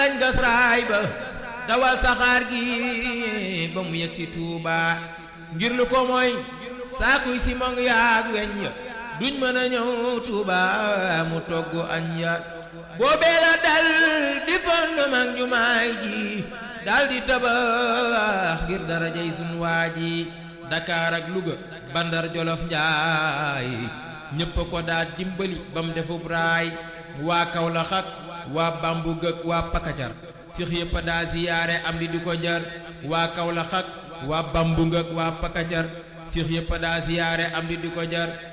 lañ gas raay ba dawal saxaar gi ba mu yegg si Tuuba ngir lu ko mooy saakuy si mong yaag weñ ya duñ mën a ñëw Tuuba mu togg añ ya boobee la dal di fondement jumaay ji dal di tabax ngir darajay sun waa ji Dakar ak Louga Bandar Jolof Njaay ñépp ko daa dimbali ba mu defub raay waa Kawlax ak waa Bambug ak waa Pakajar six yëpp daa ziyaare am di di ko jar waa Kawlax ak waa Bambug ak waa Pakajar six yëpp daa ziyaare am di di ko jar